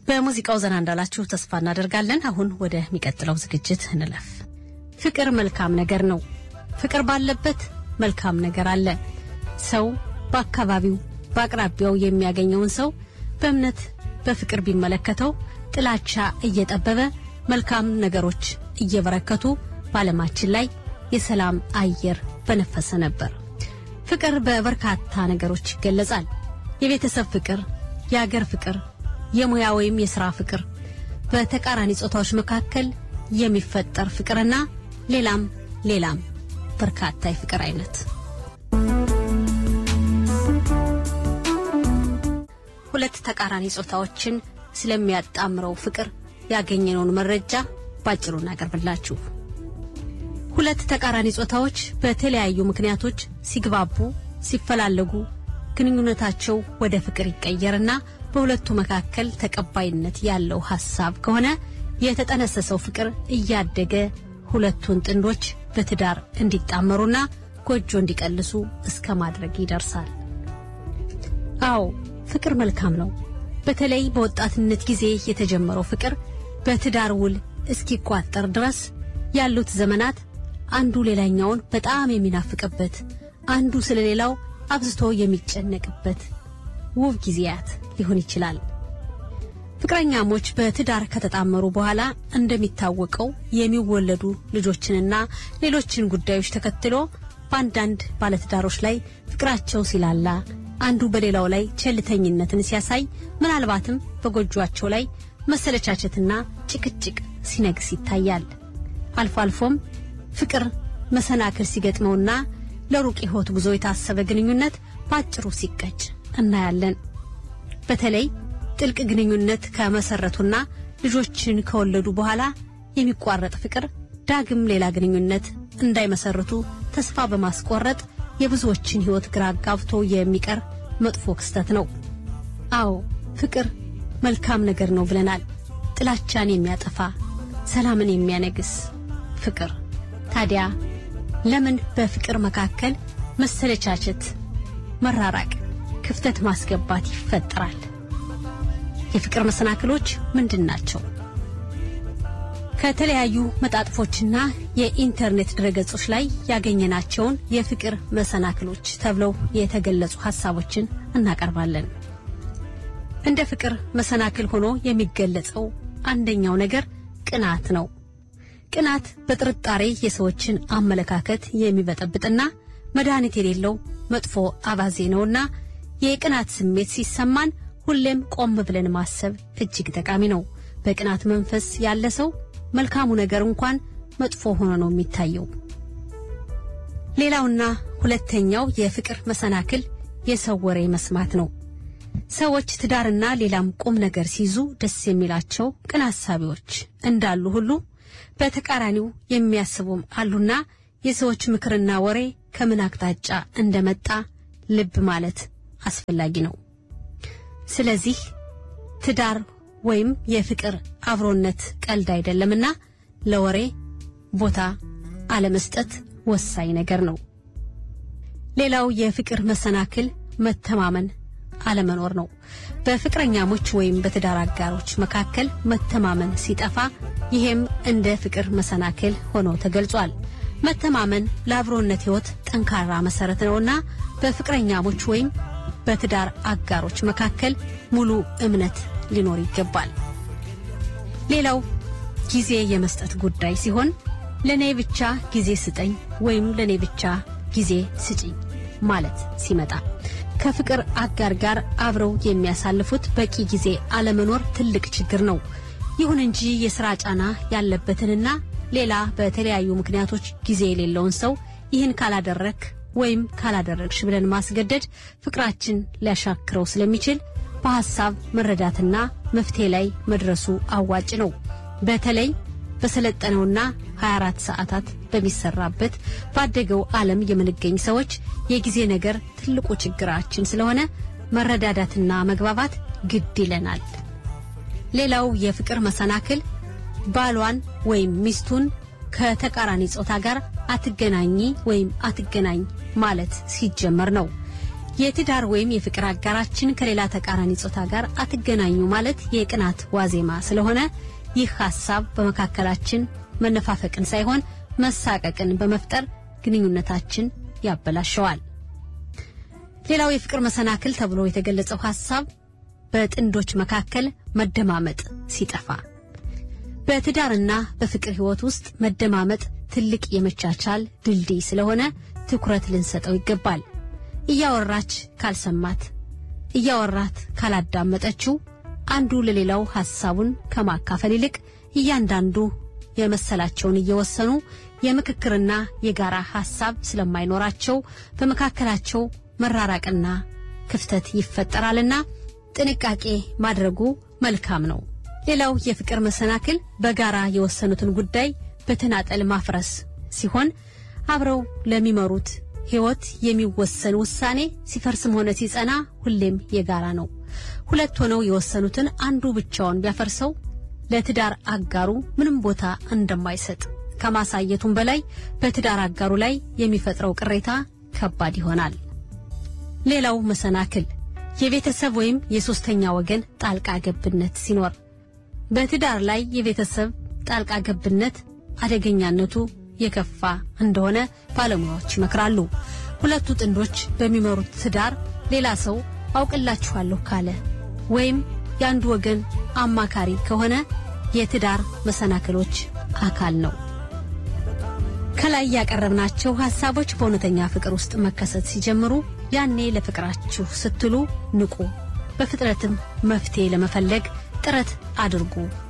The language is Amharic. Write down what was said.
በሙዚቃው ዘና እንዳላችሁ ተስፋ እናደርጋለን። አሁን ወደሚቀጥለው ዝግጅት እንለፍ። ፍቅር መልካም ነገር ነው። ፍቅር ባለበት መልካም ነገር አለ። ሰው በአካባቢው በአቅራቢያው የሚያገኘውን ሰው በእምነት በፍቅር ቢመለከተው ጥላቻ እየጠበበ መልካም ነገሮች እየበረከቱ በዓለማችን ላይ የሰላም አየር በነፈሰ ነበር። ፍቅር በበርካታ ነገሮች ይገለጻል። የቤተሰብ ፍቅር፣ የአገር ፍቅር፣ የሙያ ወይም የሥራ ፍቅር፣ በተቃራኒ ጾታዎች መካከል የሚፈጠር ፍቅርና ሌላም ሌላም በርካታ የፍቅር አይነት። ሁለት ተቃራኒ ጾታዎችን ስለሚያጣምረው ፍቅር ያገኘነውን መረጃ ባጭሩ እናቀርብላችሁ። ሁለት ተቃራኒ ጾታዎች በተለያዩ ምክንያቶች ሲግባቡ፣ ሲፈላለጉ ግንኙነታቸው ወደ ፍቅር ይቀየርና በሁለቱ መካከል ተቀባይነት ያለው ሐሳብ ከሆነ የተጠነሰሰው ፍቅር እያደገ ሁለቱን ጥንዶች በትዳር እንዲጣመሩና ጎጆ እንዲቀልሱ እስከ ማድረግ ይደርሳል። አዎ ፍቅር መልካም ነው። በተለይ በወጣትነት ጊዜ የተጀመረው ፍቅር በትዳር ውል እስኪቋጠር ድረስ ያሉት ዘመናት አንዱ ሌላኛውን በጣም የሚናፍቅበት፣ አንዱ ስለሌላው አብዝቶ የሚጨነቅበት ውብ ጊዜያት ሊሆን ይችላል። ፍቅረኛሞች በትዳር ከተጣመሩ በኋላ እንደሚታወቀው የሚወለዱ ልጆችንና ሌሎችን ጉዳዮች ተከትሎ በአንዳንድ ባለትዳሮች ላይ ፍቅራቸው ሲላላ፣ አንዱ በሌላው ላይ ቸልተኝነትን ሲያሳይ፣ ምናልባትም በጎጇቸው ላይ መሰለቻቸትና ጭቅጭቅ ሲነግስ ይታያል። አልፎ አልፎም ፍቅር መሰናክል ሲገጥመውና ለሩቅ ሕይወት ጉዞ የታሰበ ግንኙነት በአጭሩ ሲቀጭ እናያለን። በተለይ ጥልቅ ግንኙነት ከመሰረቱና ልጆችን ከወለዱ በኋላ የሚቋረጥ ፍቅር ዳግም ሌላ ግንኙነት እንዳይመሰርቱ ተስፋ በማስቆረጥ የብዙዎችን ሕይወት ግራ አጋብቶ የሚቀር መጥፎ ክስተት ነው። አዎ ፍቅር መልካም ነገር ነው ብለናል። ጥላቻን የሚያጠፋ ሰላምን የሚያነግስ ፍቅር። ታዲያ ለምን በፍቅር መካከል መሰለቻቸት፣ መራራቅ፣ ክፍተት ማስገባት ይፈጠራል? የፍቅር መሰናክሎች ምንድን ናቸው? ከተለያዩ መጣጥፎችና የኢንተርኔት ድረገጾች ላይ ያገኘናቸውን የፍቅር መሰናክሎች ተብለው የተገለጹ ሐሳቦችን እናቀርባለን። እንደ ፍቅር መሰናክል ሆኖ የሚገለጸው አንደኛው ነገር ቅናት ነው። ቅናት በጥርጣሬ የሰዎችን አመለካከት የሚበጠብጥና መድኃኒት የሌለው መጥፎ አባዜ ነውና የቅናት ስሜት ሲሰማን ሁሌም ቆም ብለን ማሰብ እጅግ ጠቃሚ ነው። በቅናት መንፈስ ያለ ሰው መልካሙ ነገር እንኳን መጥፎ ሆኖ ነው የሚታየው። ሌላውና ሁለተኛው የፍቅር መሰናክል የሰው ወሬ መስማት ነው። ሰዎች ትዳርና ሌላም ቁም ነገር ሲይዙ ደስ የሚላቸው ቅን አሳቢዎች እንዳሉ ሁሉ በተቃራኒው የሚያስቡም አሉና የሰዎች ምክርና ወሬ ከምን አቅጣጫ እንደመጣ ልብ ማለት አስፈላጊ ነው። ስለዚህ ትዳር ወይም የፍቅር አብሮነት ቀልድ አይደለምና ለወሬ ቦታ አለመስጠት ወሳኝ ነገር ነው። ሌላው የፍቅር መሰናክል መተማመን አለመኖር ነው። በፍቅረኛሞች ወይም በትዳር አጋሮች መካከል መተማመን ሲጠፋ ይሄም እንደ ፍቅር መሰናክል ሆኖ ተገልጿል። መተማመን ለአብሮነት ሕይወት ጠንካራ መሰረት ነውና በፍቅረኛሞች ወይም በትዳር አጋሮች መካከል ሙሉ እምነት ሊኖር ይገባል። ሌላው ጊዜ የመስጠት ጉዳይ ሲሆን ለኔ ብቻ ጊዜ ስጠኝ ወይም ለኔ ብቻ ጊዜ ስጪኝ ማለት ሲመጣ ከፍቅር አጋር ጋር አብረው የሚያሳልፉት በቂ ጊዜ አለመኖር ትልቅ ችግር ነው። ይሁን እንጂ የሥራ ጫና ያለበትንና ሌላ በተለያዩ ምክንያቶች ጊዜ የሌለውን ሰው ይህን ካላደረክ ወይም ካላደረግሽ ብለን ማስገደድ ፍቅራችን ሊያሻክረው ስለሚችል በሐሳብ መረዳትና መፍትሄ ላይ መድረሱ አዋጭ ነው። በተለይ በሰለጠነውና 24 ሰዓታት በሚሰራበት ባደገው ዓለም የምንገኝ ሰዎች የጊዜ ነገር ትልቁ ችግራችን ስለሆነ መረዳዳትና መግባባት ግድ ይለናል። ሌላው የፍቅር መሰናክል ባሏን ወይም ሚስቱን ከተቃራኒ ጾታ ጋር አትገናኚ ወይም አትገናኝ ማለት ሲጀመር ነው። የትዳር ወይም የፍቅር አጋራችን ከሌላ ተቃራኒ ጾታ ጋር አትገናኙ ማለት የቅናት ዋዜማ ስለሆነ ይህ ሐሳብ በመካከላችን መነፋፈቅን ሳይሆን መሳቀቅን በመፍጠር ግንኙነታችን ያበላሸዋል። ሌላው የፍቅር መሰናክል ተብሎ የተገለጸው ሐሳብ በጥንዶች መካከል መደማመጥ ሲጠፋ። በትዳርና በፍቅር ሕይወት ውስጥ መደማመጥ ትልቅ የመቻቻል ድልድይ ስለሆነ ትኩረት ልንሰጠው ይገባል። እያወራች ካልሰማት፣ እያወራት ካላዳመጠችው አንዱ ለሌላው ሐሳቡን ከማካፈል ይልቅ እያንዳንዱ የመሰላቸውን እየወሰኑ የምክክርና የጋራ ሐሳብ ስለማይኖራቸው በመካከላቸው መራራቅና ክፍተት ይፈጠራልና ጥንቃቄ ማድረጉ መልካም ነው። ሌላው የፍቅር መሰናክል በጋራ የወሰኑትን ጉዳይ በተናጠል ማፍረስ ሲሆን አብረው ለሚመሩት ሕይወት የሚወሰን ውሳኔ ሲፈርስም ሆነ ሲጸና ሁሌም የጋራ ነው። ሁለት ሆነው የወሰኑትን አንዱ ብቻውን ቢያፈርሰው ለትዳር አጋሩ ምንም ቦታ እንደማይሰጥ ከማሳየቱም በላይ በትዳር አጋሩ ላይ የሚፈጥረው ቅሬታ ከባድ ይሆናል። ሌላው መሰናክል የቤተሰብ ወይም የሶስተኛ ወገን ጣልቃ ገብነት ሲኖር በትዳር ላይ የቤተሰብ ጣልቃ ገብነት አደገኛነቱ የከፋ እንደሆነ ባለሙያዎች ይመክራሉ። ሁለቱ ጥንዶች በሚመሩት ትዳር ሌላ ሰው አውቅላችኋለሁ ካለ ወይም የአንዱ ወገን አማካሪ ከሆነ የትዳር መሰናክሎች አካል ነው። ከላይ ያቀረብናቸው ሐሳቦች በእውነተኛ ፍቅር ውስጥ መከሰት ሲጀምሩ ያኔ ለፍቅራችሁ ስትሉ ንቁ፣ በፍጥነትም መፍትሄ ለመፈለግ ጥረት አድርጉ